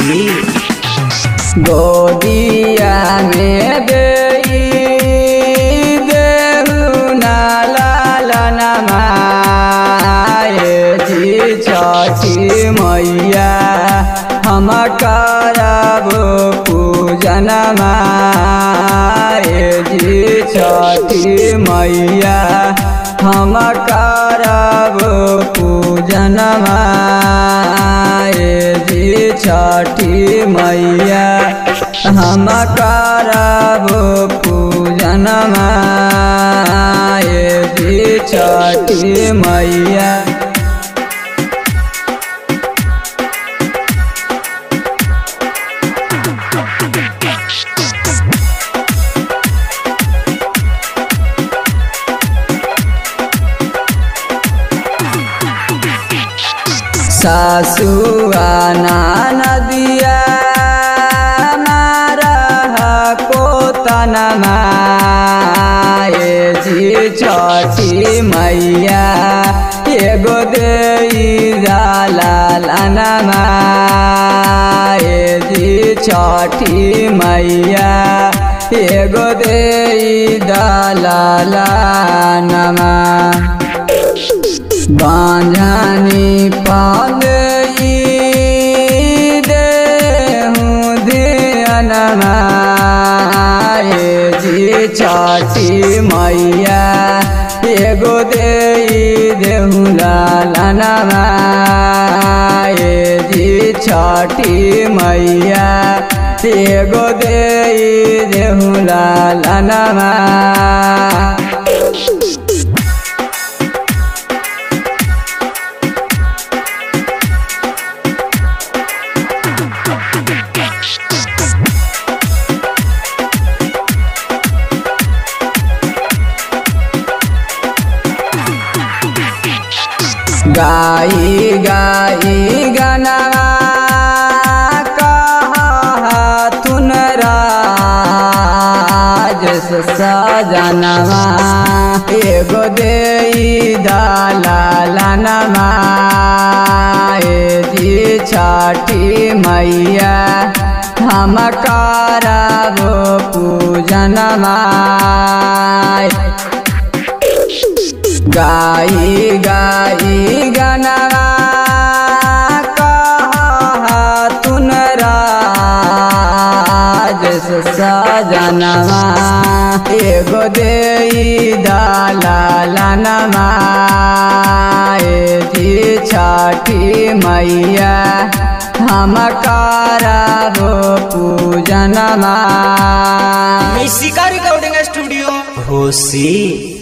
खुशी गोदिया में दे देहु नाला लनमाए जी छठी मैया हम करब पूजन माए जी छठी मैया हम करब पूजन माए जी छठी मैया हम करब पूजन माए जी छठी मैया सासुआ नदिया मारा को तनमाए जी छठी मैया एगो दे लालनमाए जी छठी मैया एगो दे दलालनमा बांझनी पागई देहूँ धियनमाए जी छठी मैया एगो दे देहूँ लालनमाए जी छठी मैया एगो दे देहूँ लालनमा गाई गाई गनवा कहतुन राज सजनवा एगो दे दलालनमा जी छठी मैया हम करब पूजनमा गाई गाई गनवा कहतुन राज सजनवा एगो दे दलालनमा जी छठी मैया हम करब पूजनमा मिशिका रिकॉर्डिंग स्टूडियो खुशी